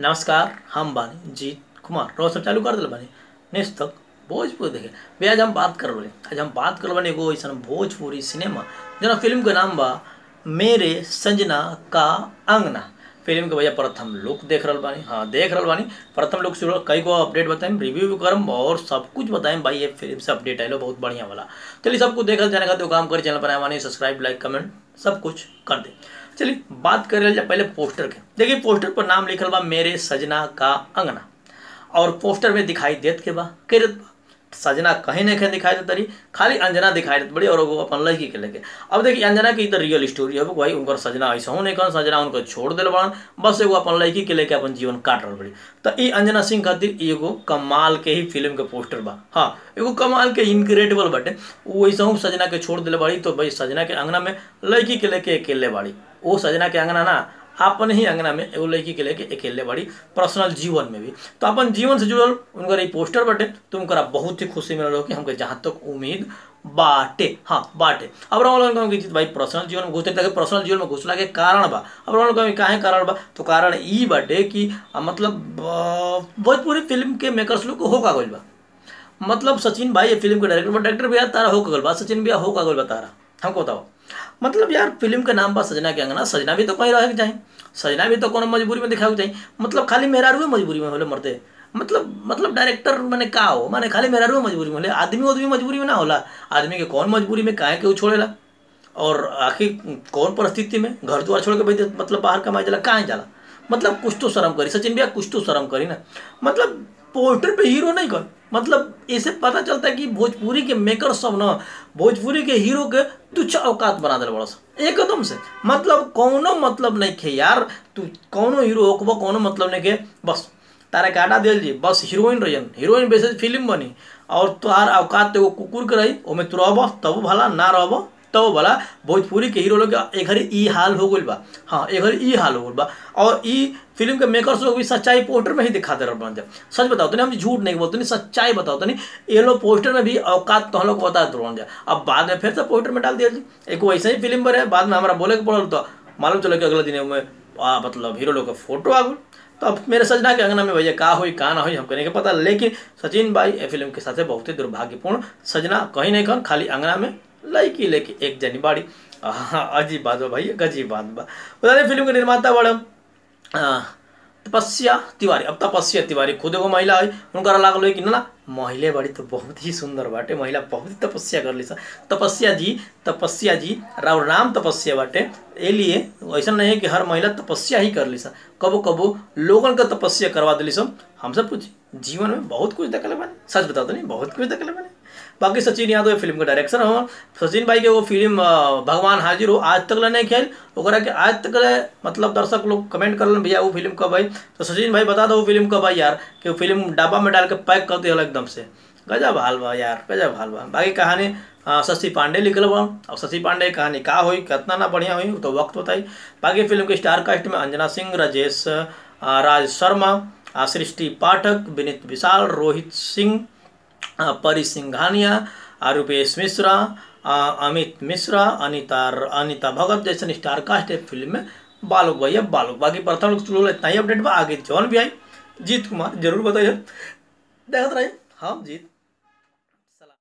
नमस्कार हम बानी जीत कुमार रोज सब चालू कर दिल बानी नेक्स्ट तक भोजपुरी देखे भैया आज हम बात कर रहे आज हम बात कर बानी एगो ऐसा भोजपुरी सिनेमा जना फिल्म के नाम बा मेरे संजना का अंगना फिल्म के भैया प्रथम लुक देख रहल बानी हाँ देख रहल बानी प्रथम लुक शुरू कई गो अपडेट बताएं रिव्यू भी करम और सब कुछ बताएं भाई ये फिल्म से अपडेट आए बहुत बढ़िया वाला चलिए सब कुछ देखल जाने का तो काम करी चैनल पर आए सब्सक्राइब लाइक कमेंट सब कुछ कर दे चलिए बात कर जाए पहले पोस्टर के देखिए पोस्टर पर नाम लिखल बा मेरे सजना का अंगना और पोस्टर में दिखाई देत के बा के देत बा सजना कहीं नहीं कहीं दिखाई देता रही खाली अंजना दिखाई देत बड़ी और वो अपन लड़की के लेके अब देखिए अंजना की तो रियल स्टोरी है भाई उनकर सजना ऐसा हो नहीं कौन सजना उनको छोड़ दिल बड़न बस एगो अपन लड़की के लेके अपन जीवन काट रहा बड़ी तो ई अंजना सिंह खातिर एगो कमाल के ही फिल्म के पोस्टर बा हाँ एगो कमाल के इनक्रेडिबल बाटे वो ऐसा हूँ सजना के छोड़ दिले बाड़ी तो भाई सजना के अंगना में लड़की के लेके अकेले बाड़ी वो सजना के अंगना ना अपन ही अंगना में एगो लड़की के लेके अकेले बाड़ी पर्सनल जीवन में भी तो अपन जीवन से जुड़ल उनकर ई पोस्टर बाटे तो उनकरा बहुत ही खुशी मिलल हो कि हमके जहाँ तक उम्मीद बाटे हाँ बाटे अब रहा कहूँ कि भाई पर्सनल जीवन में घुसते तक पर्सनल जीवन में घुसला के कारण बा अब रहा कहूँ काहे कारण बा तो कारण ई बाटे कि आ, मतलब भोजपुरी फिल्म के मेकर्स लोग हो का गइल बा मतलब सचिन भाई ये फिल्म के डायरेक्टर बा डायरेक्टर भैया तारा हो का गइल बा सचिन भैया हो का गइल बा तारा हमको बताओ मतलब यार फिल्म के नाम बा सजना के अंगना सजना भी तो कहीं रहे के चाहे सजना भी तो कोनो मजबूरी में दिखावे के चाहिए मतलब खाली मेहरारू मजबूरी में होले मरते मतलब मतलब डायरेक्टर मैंने का हो माने खाली मेहरारू मजबूरी में होले आदमी आदमी मजबूरी में ना होला आदमी के कौन मजबूरी में काहे के छोड़ेला और आखिर कौन परिस्थिति में घर द्वार छोड़ के भाई मतलब बाहर कमाए जाला काहे जाला मतलब कुछ तो शर्म करी सचिन भैया कुछ तो शर्म करी ना मतलब पोस्टर पे हीरो नहीं कर मतलब इसे पता चलता है कि भोजपुरी के मेकर सब ना भोजपुरी के हीरो के तुच्छ औकात बना दिल बड़ा एकदम से मतलब कौनो मतलब नहीं खे यार तू कौनो हीरो होकबो कौनो मतलब नहीं के बस तारा के आटा दिल जी बस हीरोइन रहियन हीरोइन बेसिस फिल्म बनी और तोहार औकात एगो कुकुर के रही ओमे तू रहब तब भला ना रहब तब भला भोजपुरी के हीरो लोग एक घड़ी ई हाल हो गइल बा हाँ एक घड़ी ई हाल हो गइल बा और ई फिल्म के मेकर्स लोग भी सच्चाई पोस्टर में ही दिखा दे रहे हैं सच बताओ तो नहीं हम झूठ नहीं बोलते नहीं सच्चाई बताओ तो नहीं ये लोग पोस्टर में भी औकात तो हम लोग बता दे रहे अब बाद में फिर से पोस्टर में डाल दिया जी एक वैसे ही फिल्म पर है बाद में हमारा बोले के पड़ल तो मालूम चलो कि अगले दिन में मतलब हीरो लोग का फोटो आ गई तो अब मेरे सजना के अंगना में भैया का हुई का ना हुई हमको नहीं पता लेकिन सचिन भाई ये फिल्म के साथ बहुत ही दुर्भाग्यपूर्ण सजना कहीं नहीं कहीं खाली अंगना में लड़की लेके एक जनी बाड़ी अजीब बात बा भाई अजीब बात बा बता दें फिल्म के निर्माता बड़ा तपस्या तिवारी अब तपस्या तिवारी खुद एगो महिला है उनका लागल है कि ना महिले बड़ी तो बहुत ही सुंदर बाटे महिला बहुत ही तपस्या कर ली तपस्या जी तपस्या जी राव नाम तपस्या बाटे ए लिए ऐसा नहीं है कि हर महिला तपस्या ही कर ली सा कबो कबो लोगन का तपस्या करवा दिली सब हमसे पूछ जीवन में बहुत कुछ देखले बने सच बताओ तो नहीं बहुत कुछ देखले बने बाकी सचिन यादव फिल्म के डायरेक्शन हो सचिन भाई के वो फिल्म भगवान हाजिर हो आज तक नहीं खेल ओकरा के आज तक मतलब दर्शक लोग कमेंट कर भैया वो फिल्म कब आई तो सचिन भाई बता दो वो फिल्म कब आई यार कि वो फिल्म डब्बा में डाल के पैक कर दिया एकदम से गजब हाल बा यार गजब हाल बा बाकी कहानी शशि पांडे लिखल बा और शशि पांडे कहानी का हुई कितना ना बढ़िया हुई तो वक्त बताई बाकी फिल्म के स्टार कास्ट में अंजना सिंह राजेश राज शर्मा सृष्टि पाठक विनीत विशाल रोहित सिंह परी सिंघानिया रूपेश मिश्रा अमित मिश्रा अनिता अनिता भगत जैसे स्टार कास्ट है फिल्म में बालक भैया बालक बाकी प्रथम लोग इतना ही अपडेट बा आगे जौन भी आई जीत कुमार जरूर बताइए देखते रहिए हाँ जीत